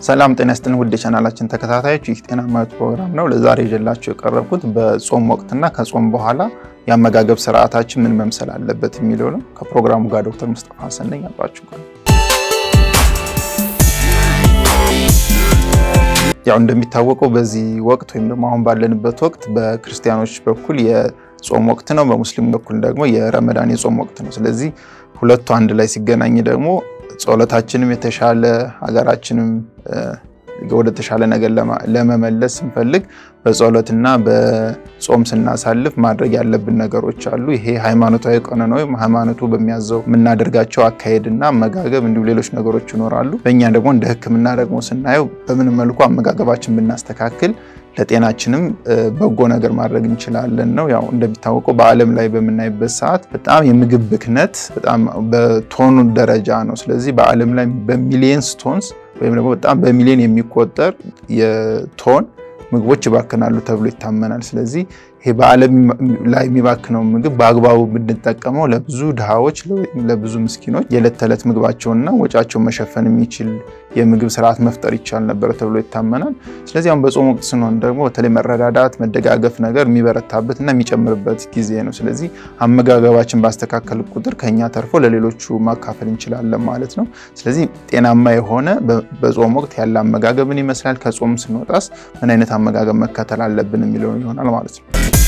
ሰላም ጤና ይስጥልን ውድ የቻናላችን ተከታታዮች፣ ይህ ጤናማ ሕይወት ፕሮግራም ነው። ለዛሬ ይዤላችሁ የቀረብኩት በጾም ወቅትና ከጾም በኋላ የአመጋገብ ስርዓታችን ምን መምሰል አለበት የሚለው ነው። ከፕሮግራሙ ጋር ዶክተር ሙስጠፋ ሀሰን ነኝ። አብራችሁ ያው እንደሚታወቀው በዚህ ወቅት ወይም ደግሞ አሁን ባለንበት ወቅት በክርስቲያኖች በኩል የጾም ወቅት ነው፣ በሙስሊም በኩል ደግሞ የረመዳን የጾም ወቅት ነው። ስለዚህ ሁለቱ አንድ ላይ ሲገናኝ ደግሞ ጸሎታችንም የተሻለ ሀገራችንም ወደ ተሻለ ነገር ለመመለስ ስንፈልግ በጸሎትና በጾም ስናሳልፍ ማድረግ ያለብን ነገሮች አሉ። ይሄ ሃይማኖታዊ ቀኖና ወይም ሃይማኖቱ በሚያዘው የምናደርጋቸው አካሄድና አመጋገብ እንዲሁም ሌሎች ነገሮች ይኖራሉ። በእኛ ደግሞ እንደ ሕክምና ደግሞ ስናየው በምን መልኩ አመጋገባችን ብናስተካክል ለጤናችንም በጎ ነገር ማድረግ እንችላለን ነው። ያው እንደሚታወቀው በዓለም ላይ በምናይበት ሰዓት በጣም የምግብ ብክነት በጣም በቶኑ ደረጃ ነው። ስለዚህ በዓለም ላይ በሚሊየንስ ቶንስ ወይም ደግሞ በጣም በሚሊዮን የሚቆጠር የቶን ምግቦች ይባክናሉ ተብሎ ይታመናል። ስለዚህ ይሄ በዓለም ላይ የሚባክነው ምግብ በአግባቡ ብንጠቀመው ለብዙ ድሃዎች፣ ለብዙ ምስኪኖች የዕለት ተዕለት ምግባቸውንና ወጫቸውን መሸፈን የሚችል የምግብ ስርዓት መፍጠር ይቻል ነበረ ተብሎ ይታመናል። ስለዚህ አሁን በጾም ወቅት ስንሆን ደግሞ በተለይ መረዳዳት፣ መደጋገፍ ነገር የሚበረታበት እና የሚጨምርበት ጊዜ ነው። ስለዚህ አመጋገባችን ባስተካከል ቁጥር ከኛ ተርፎ ለሌሎቹ ማካፈል እንችላለን ማለት ነው። ስለዚህ ጤናማ የሆነ በጾም ወቅት ያለ አመጋገብን ይመስላል። ከጾም ስንወጣስ ምን አይነት አመጋገብ መከተል አለብን የሚለውን ይሆናል ማለት ነው።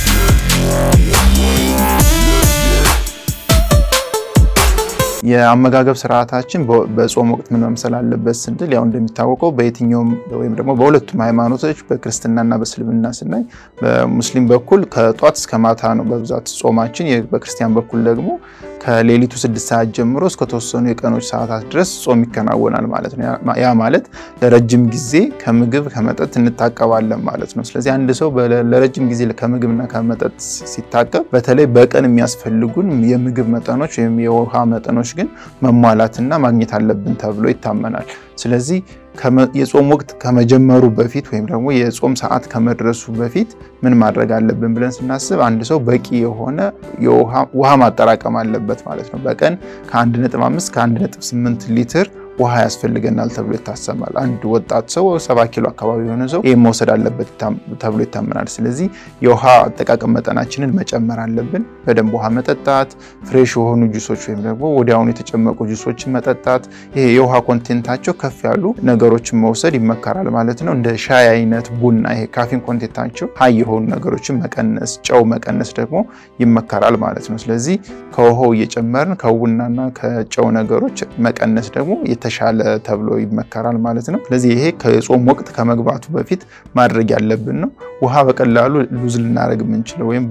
የአመጋገብ ስርዓታችን በጾም ወቅት ምን መምሰል አለበት ስንል ያው እንደሚታወቀው በየትኛውም ወይም ደግሞ በሁለቱም ሃይማኖቶች በክርስትናና በእስልምና ስናይ በሙስሊም በኩል ከጧት እስከ ማታ ነው በብዛት ጾማችን። በክርስቲያን በኩል ደግሞ ከሌሊቱ ስድስት ሰዓት ጀምሮ እስከ ተወሰኑ የቀኖች ሰዓታት ድረስ ጾም ይከናወናል ማለት ነው። ያ ማለት ለረጅም ጊዜ ከምግብ ከመጠጥ እንታቀባለን ማለት ነው። ስለዚህ አንድ ሰው ለረጅም ጊዜ ከምግብና ከመጠጥ ሲታቀብ በተለይ በቀን የሚያስፈልጉን የምግብ መጠኖች ወይም የውሃ መጠኖች ግን መሟላትና ማግኘት አለብን ተብሎ ይታመናል። ስለዚህ የጾም ወቅት ከመጀመሩ በፊት ወይም ደግሞ የጾም ሰዓት ከመድረሱ በፊት ምን ማድረግ አለብን ብለን ስናስብ አንድ ሰው በቂ የሆነ ውሃ ማጠራቀም አለበት ማለት ነው። በቀን ከ1.5 ከ1.8 ሊትር ውሃ ያስፈልገናል ተብሎ ይታሰባል። አንድ ወጣት ሰው ሰባ ኪሎ አካባቢ የሆነ ሰው ይህም መውሰድ አለበት ተብሎ ይታመናል። ስለዚህ የውሃ አጠቃቀም መጠናችንን መጨመር አለብን። በደንብ ውሃ መጠጣት፣ ፍሬሽ የሆኑ ጁሶች ወይም ደግሞ ወዲያውኑ የተጨመቁ ጁሶችን መጠጣት፣ ይሄ የውሃ ኮንቴንታቸው ከፍ ያሉ ነገሮችን መውሰድ ይመከራል ማለት ነው። እንደ ሻይ አይነት፣ ቡና፣ ይሄ ካፊን ኮንቴንታቸው ሀይ የሆኑ ነገሮችን መቀነስ፣ ጨው መቀነስ ደግሞ ይመከራል ማለት ነው። ስለዚህ ከውሃው እየጨመርን ከቡናና ከጨው ነገሮች መቀነስ ደግሞ የተሻለ ተብሎ ይመከራል ማለት ነው። ስለዚህ ይሄ ከጾም ወቅት ከመግባቱ በፊት ማድረግ ያለብን ነው። ውሃ በቀላሉ ሉዝ ልናደርግ የምንችለው ወይም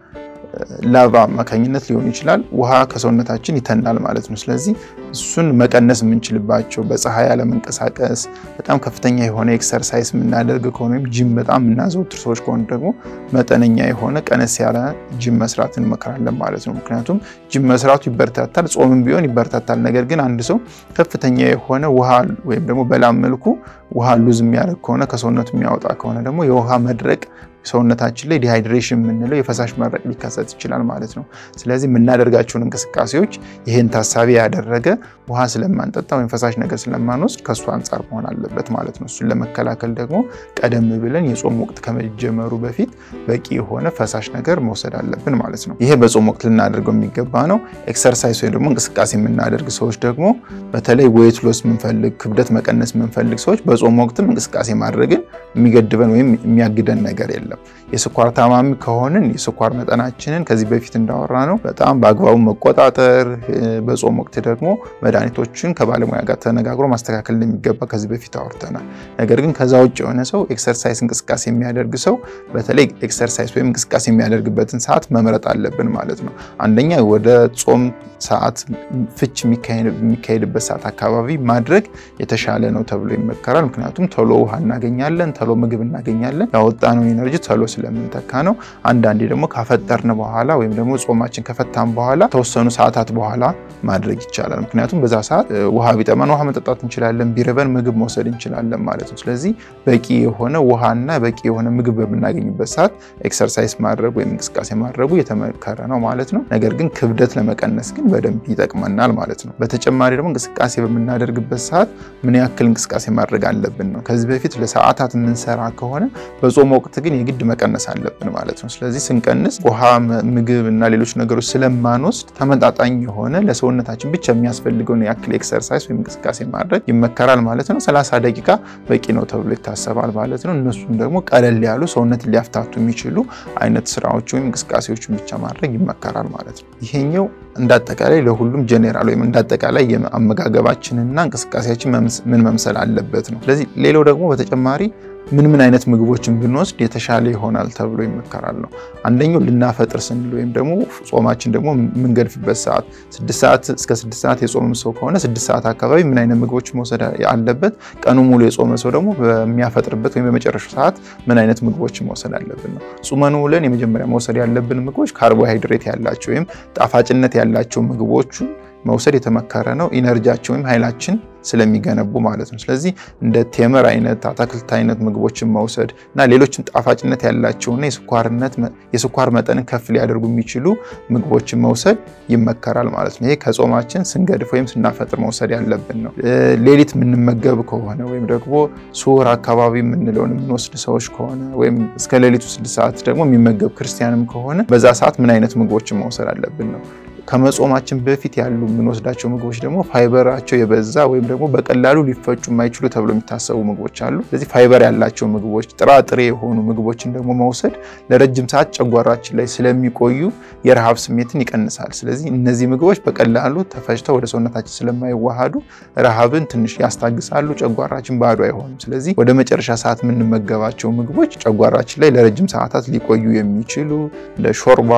በላቫ አማካኝነት ሊሆን ይችላል። ውሃ ከሰውነታችን ይተናል ማለት ነው። ስለዚህ እሱን መቀነስ የምንችልባቸው በፀሐይ ያለመንቀሳቀስ፣ በጣም ከፍተኛ የሆነ ኤክሰርሳይዝ የምናደርግ ከሆነ ወይም ጂም በጣም የምናዘወትር ሰዎች ከሆኑ ደግሞ መጠነኛ የሆነ ቀነስ ያለ ጂም መስራት እንመክራለን ማለት ነው። ምክንያቱም ጂም መስራቱ ይበረታታል፣ ጾምም ቢሆን ይበረታታል። ነገር ግን አንድ ሰው ከፍተኛ የሆነ ውሃ ወይም ደግሞ በላም መልኩ ውሃ ሉዝ የሚያደርግ ከሆነ ከሰውነቱ የሚያወጣ ከሆነ ደግሞ የውሃ መድረቅ ሰውነታችን ላይ ዲሃይድሬሽን የምንለው የፈሳሽ መድረቅ ሊከሰት ይችላል ማለት ነው። ስለዚህ የምናደርጋቸውን እንቅስቃሴዎች ይህን ታሳቢ ያደረገ ውሃ ስለማንጠጣ ወይም ፈሳሽ ነገር ስለማንወስድ ከእሱ አንጻር መሆን አለበት ማለት ነው። እሱን ለመከላከል ደግሞ ቀደም ብለን የጾም ወቅት ከመጀመሩ በፊት በቂ የሆነ ፈሳሽ ነገር መውሰድ አለብን ማለት ነው። ይሄ በጾም ወቅት ልናደርገው የሚገባ ነው። ኤክሰርሳይዝ ወይም ደግሞ እንቅስቃሴ የምናደርግ ሰዎች ደግሞ በተለይ ዌይት ሎስ የምንፈልግ ክብደት መቀነስ የምንፈልግ ሰዎች በጾም ወቅትም እንቅስቃሴ ማድረግን የሚገድበን ወይም የሚያግደን ነገር የለም። የስኳር ታማሚ ከሆንን የስኳር መጠናችንን ከዚህ በፊት እንዳወራ ነው በጣም በአግባቡ መቆጣጠር፣ በጾም ወቅት ደግሞ መድኃኒቶችን ከባለሙያ ጋር ተነጋግሮ ማስተካከል እንደሚገባ ከዚህ በፊት አወርተናል። ነገር ግን ከዛ ውጭ የሆነ ሰው ኤክሰርሳይዝ እንቅስቃሴ የሚያደርግ ሰው በተለይ ኤክሰርሳይዝ ወይም እንቅስቃሴ የሚያደርግበትን ሰዓት መምረጥ አለብን ማለት ነው። አንደኛ ወደ ጾም ሰዓት ፍች የሚካሄድበት ሰዓት አካባቢ ማድረግ የተሻለ ነው ተብሎ ይመከራል። ምክንያቱም ቶሎ ውሃ እናገኛለን፣ ቶሎ ምግብ እናገኛለን። ያወጣነውን ኤነርጂ ተሎ ስለምንተካ ነው። አንዳንዴ ደግሞ ካፈጠርን በኋላ ወይም ደግሞ ጾማችን ከፈታን በኋላ ተወሰኑ ሰዓታት በኋላ ማድረግ ይቻላል። ምክንያቱም በዛ ሰዓት ውሃ ቢጠመን ውሃ መጠጣት እንችላለን፣ ቢርበን ምግብ መውሰድ እንችላለን ማለት ነው። ስለዚህ በቂ የሆነ ውሃና በቂ የሆነ ምግብ በምናገኝበት ሰዓት ኤክሰርሳይዝ ማድረግ ወይም እንቅስቃሴ ማድረጉ የተመከረ ነው ማለት ነው። ነገር ግን ክብደት ለመቀነስ ግን በደንብ ይጠቅመናል ማለት ነው። በተጨማሪ ደግሞ እንቅስቃሴ በምናደርግበት ሰዓት ምን ያክል እንቅስቃሴ ማድረግ አለብን ነው። ከዚህ በፊት ለሰዓታት የምንሰራ ከሆነ በጾም ወቅት ግን የግድ መቀነስ አለብን ማለት ነው። ስለዚህ ስንቀንስ ውሃ፣ ምግብ እና ሌሎች ነገሮች ስለማንወስድ ተመጣጣኝ የሆነ ለሰውነታችን ብቻ የሚያስፈልገውን ያክል ኤክሰርሳይዝ ወይም እንቅስቃሴ ማድረግ ይመከራል ማለት ነው። 30 ደቂቃ በቂ ነው ተብሎ ይታሰባል ማለት ነው። እነሱም ደግሞ ቀለል ያሉ ሰውነትን ሊያፍታቱ የሚችሉ አይነት ስራዎች ወይም እንቅስቃሴዎችን ብቻ ማድረግ ይመከራል ማለት ነው። ይሄኛው እንዳጠቃላይ ለሁሉም ጄኔራል ወይም እንዳጠቃላይ የአመጋገባችንና እንቅስቃሴያችን ምን መምሰል አለበት ነው። ስለዚህ ሌላው ደግሞ በተጨማሪ ምን ምን አይነት ምግቦችን ብንወስድ የተሻለ ይሆናል ተብሎ ይመከራል ነው። አንደኛው ልናፈጥር ስንል ወይም ደግሞ ጾማችን ደግሞ የምንገድፍበት ሰዓት ስድስት ሰዓት እስከ ስድስት ሰዓት የጾመ ሰው ከሆነ ስድስት ሰዓት አካባቢ ምን አይነት ምግቦች መውሰድ አለበት፣ ቀኑ ሙሉ የጾመ ሰው ደግሞ በሚያፈጥርበት ወይም በመጨረሻው ሰዓት ምን አይነት ምግቦችን መውሰድ አለብን ነው። ጾመን ውለን የመጀመሪያ መውሰድ ያለብን ምግቦች ካርቦሃይድሬት ያላቸው ወይም ጣፋጭነት ያላቸው ምግቦቹ መውሰድ የተመከረ ነው። ኢነርጂያችን ወይም ኃይላችን ስለሚገነቡ ማለት ነው። ስለዚህ እንደ ቴምር አይነት አትክልት አይነት ምግቦችን መውሰድ እና ሌሎችም ጣፋጭነት ያላቸውና የስኳር መጠንን ከፍ ሊያደርጉ የሚችሉ ምግቦችን መውሰድ ይመከራል ማለት ነው። ይሄ ከጾማችን ስንገድፍ ወይም ስናፈጥር መውሰድ ያለብን ነው። ሌሊት የምንመገብ ከሆነ ወይም ደግሞ ሱር አካባቢ የምንለውን የምንወስድ ሰዎች ከሆነ ወይም እስከ ሌሊቱ ስድስት ሰዓት ደግሞ የሚመገብ ክርስቲያንም ከሆነ በዛ ሰዓት ምን አይነት ምግቦችን መውሰድ አለብን ነው። ከመጾማችን በፊት ያሉ የምንወስዳቸው ምግቦች ደግሞ ፋይበራቸው የበዛ ወይም ደግሞ በቀላሉ ሊፈጩ የማይችሉ ተብሎ የሚታሰቡ ምግቦች አሉ። ስለዚህ ፋይበር ያላቸው ምግቦች፣ ጥራጥሬ የሆኑ ምግቦችን ደግሞ መውሰድ ለረጅም ሰዓት ጨጓራችን ላይ ስለሚቆዩ የረሃብ ስሜትን ይቀንሳል። ስለዚህ እነዚህ ምግቦች በቀላሉ ተፈጭተው ወደ ሰውነታችን ስለማይዋሃዱ ረሃብን ትንሽ ያስታግሳሉ፣ ጨጓራችን ባዶ አይሆንም። ስለዚህ ወደ መጨረሻ ሰዓት የምንመገባቸው ምግቦች ጨጓራችን ላይ ለረጅም ሰዓታት ሊቆዩ የሚችሉ እንደ ሾርባ፣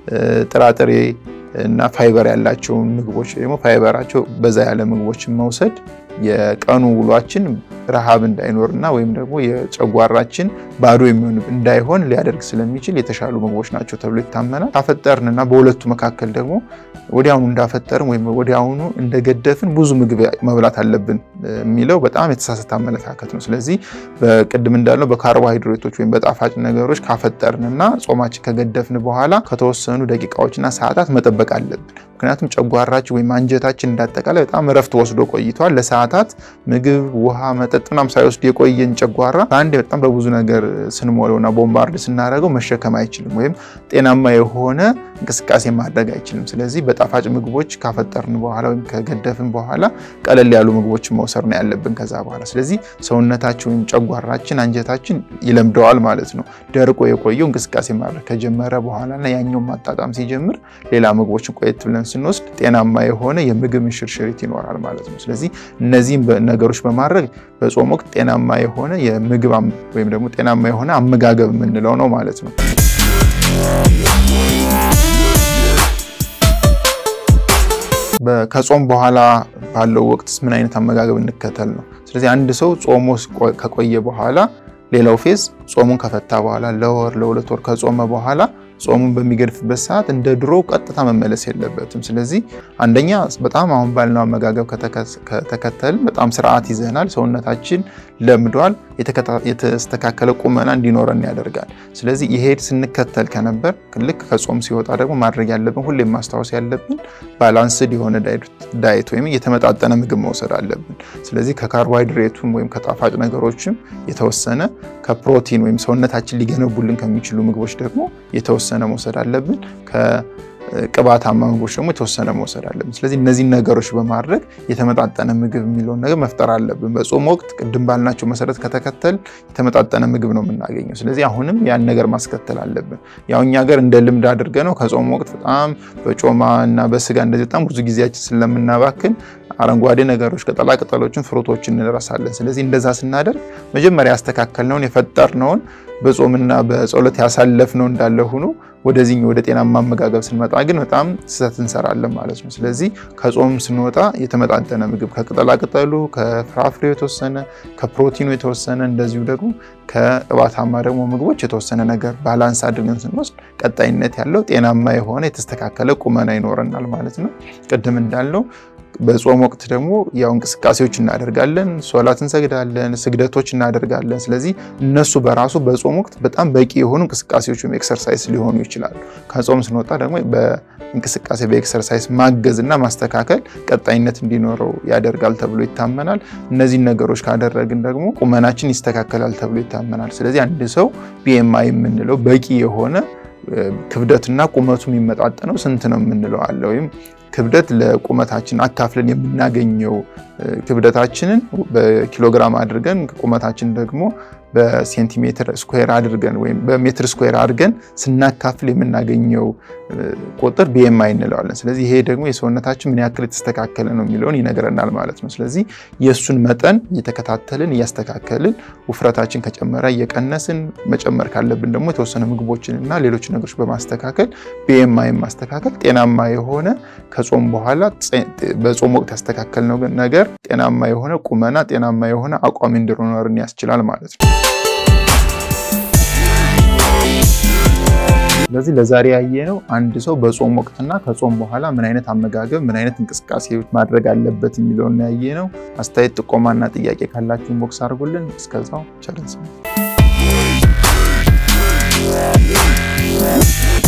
ጥራጥሬ እና ፋይበር ያላቸውን ምግቦች ደግሞ ፋይበራቸው በዛ ያለ ምግቦችን መውሰድ የቀኑ ውሏችን ረሃብ እንዳይኖርና ወይም ደግሞ የጨጓራችን ባዶ የሚሆን እንዳይሆን ሊያደርግ ስለሚችል የተሻሉ ምግቦች ናቸው ተብሎ ይታመናል። ካፈጠርንና በሁለቱ መካከል ደግሞ ወዲያውኑ እንዳፈጠርን ወይም ወዲያውኑ እንደገደፍን ብዙ ምግብ መብላት አለብን የሚለው በጣም የተሳሳተ አመለካከት ነው። ስለዚህ በቅድም እንዳለው በካርቦሃይድሬቶች ወይም በጣፋጭ ነገሮች ካፈጠርንና ጾማችን ከገደፍን በኋላ ከተወሰኑ ደቂቃዎችና ሰዓታት መጠበቅ አለብን። ምክንያቱም ጨጓራችን ወይም አንጀታችን እንዳጠቃላይ በጣም እረፍት ወስዶ ቆይቷል። ለሰዓታት ምግብ፣ ውሃ፣ መጠጥ ምናምን ሳይወስድ የቆየን ጨጓራ በአንድ በጣም በብዙ ነገር ስንሞለውና ቦምባርድ ስናደርገው መሸከም አይችልም ወይም ጤናማ የሆነ እንቅስቃሴ ማድረግ አይችልም። ስለዚህ በጣፋጭ ምግቦች ካፈጠርን በኋላ ወይም ከገደፍን በኋላ ቀለል ያሉ ምግቦችን መውሰድ ነው ያለብን ከዛ በኋላ። ስለዚህ ሰውነታችን ወይም ጨጓራችን አንጀታችን ይለምደዋል ማለት ነው። ደርቆ የቆየው እንቅስቃሴ ማድረግ ከጀመረ በኋላ እና ያኛውን ማጣጣም ሲጀምር ሌላ ምግቦችን ቆየት ብለን ስንወስድ ጤናማ የሆነ የምግብ እንሽርሽሪት ይኖራል ማለት ነው። ስለዚህ እነዚህም ነገሮች በማድረግ በጾም ወቅት ጤናማ የሆነ የምግብ ወይም ደግሞ ጤናማ የሆነ አመጋገብ የምንለው ነው ማለት ነው። ከጾም በኋላ ባለው ወቅትስ ምን አይነት አመጋገብ እንከተል ነው። ስለዚህ አንድ ሰው ጾሞ ከቆየ በኋላ ሌላው ፌዝ ጾሙን ከፈታ በኋላ ለወር ለሁለት ወር ከጾመ በኋላ ጾሙን በሚገድፍበት ሰዓት እንደ ድሮ ቀጥታ መመለስ የለበትም። ስለዚህ አንደኛ በጣም አሁን ባልነው አመጋገብ ከተከተልን በጣም ስርዓት ይዘናል፣ ሰውነታችን ለምዷል፣ የተስተካከለ ቁመና እንዲኖረን ያደርጋል። ስለዚህ ይሄ ስንከተል ከነበር ልክ ከጾም ሲወጣ ደግሞ ማድረግ ያለብን ሁሌም ማስታወስ ያለብን ባላንስድ የሆነ ዳይት ወይም የተመጣጠነ ምግብ መውሰድ አለብን። ስለዚህ ከካርቦሃይድሬቱም ወይም ከጣፋጭ ነገሮችም የተወሰነ ከፕሮቲን ወይም ሰውነታችን ሊገነቡልን ከሚችሉ ምግቦች ደግሞ የተወሰነ መውሰድ አለብን። ከቅባታማ ምግቦች ደግሞ የተወሰነ መውሰድ አለብን። ስለዚህ እነዚህን ነገሮች በማድረግ የተመጣጠነ ምግብ የሚለውን ነገር መፍጠር አለብን። በጾም ወቅት ቅድም ባልናቸው መሰረት ከተከተል የተመጣጠነ ምግብ ነው የምናገኘው። ስለዚህ አሁንም ያን ነገር ማስከተል አለብን። ያው እኛ ሀገር እንደ ልምድ አድርገ ነው ከጾም ወቅት በጣም በጮማ እና በስጋ እንደዚህ በጣም ብዙ ጊዜያችን ስለምናባክን አረንጓዴ ነገሮች ቅጠላ ቅጠሎችን፣ ፍሩቶችን እንረሳለን። ስለዚህ እንደዛ ስናደርግ መጀመሪያ ያስተካከልነውን የፈጠርነውን በጾምና በጸሎት ያሳለፍነው እንዳለ ሆኖ ወደዚህ ወደ ጤናማ አመጋገብ ስንመጣ ግን በጣም ስህተት እንሰራለን ማለት ነው። ስለዚህ ከጾም ስንወጣ የተመጣጠነ ምግብ ከቅጠላቅጠሉ፣ ከፍራፍሬው የተወሰነ ከፕሮቲኑ የተወሰነ እንደዚሁ ደግሞ ከእባታማ ደግሞ ምግቦች የተወሰነ ነገር ባላንስ አድርገን ስንወስድ ቀጣይነት ያለው ጤናማ የሆነ የተስተካከለ ቁመና ይኖረናል ማለት ነው። ቅድም እንዳለው በጾም ወቅት ደግሞ ያው እንቅስቃሴዎች እናደርጋለን፣ ሶላት እንሰግዳለን፣ ስግደቶች እናደርጋለን። ስለዚህ እነሱ በራሱ በጾም ወቅት በጣም በቂ የሆኑ እንቅስቃሴዎች ወይም ኤክሰርሳይዝ ሊሆኑ ይችላሉ። ከጾም ስንወጣ ደግሞ በእንቅስቃሴ በኤክሰርሳይዝ ማገዝ እና ማስተካከል ቀጣይነት እንዲኖረው ያደርጋል ተብሎ ይታመናል። እነዚህን ነገሮች ካደረግን ደግሞ ቁመናችን ይስተካከላል ተብሎ ይታመናል። ስለዚህ አንድ ሰው ቢኤምአይ የምንለው በቂ የሆነ ክብደትና ቁመቱ የሚመጣጠነው ስንት ነው የምንለው አለ ወይም ክብደት ለቁመታችን አካፍለን የምናገኘው ክብደታችንን በኪሎግራም አድርገን ቁመታችን ደግሞ በሴንቲሜትር ስኩዌር አድርገን ወይም በሜትር ስኩዌር አድርገን ስናካፍል የምናገኘው ቁጥር ቢኤምአይ እንለዋለን። ስለዚህ ይሄ ደግሞ የሰውነታችን ምን ያክል የተስተካከለ ነው የሚለውን ይነግረናል ማለት ነው። ስለዚህ የእሱን መጠን እየተከታተልን እያስተካከልን ውፍረታችን ከጨመረ እየቀነስን መጨመር ካለብን ደግሞ የተወሰነ ምግቦችን እና ሌሎች ነገሮች በማስተካከል ቢኤምአይ ማስተካከል ጤናማ የሆነ ከጾም በኋላ በጾም ወቅት ያስተካከልነው ነገር ጤናማ የሆነ ቁመና ጤናማ የሆነ አቋም እንዲኖረን ያስችላል ማለት ነው። ስለዚህ ለዛሬ ያየነው አንድ ሰው በጾም ወቅትና ከጾም በኋላ ምን አይነት አመጋገብ፣ ምን አይነት እንቅስቃሴ ማድረግ አለበት የሚለውን ያየነው። አስተያየት ጥቆማና ጥያቄ ካላችሁን ቦክስ አድርጉልን። እስከዛው ቸር እንሰንብት።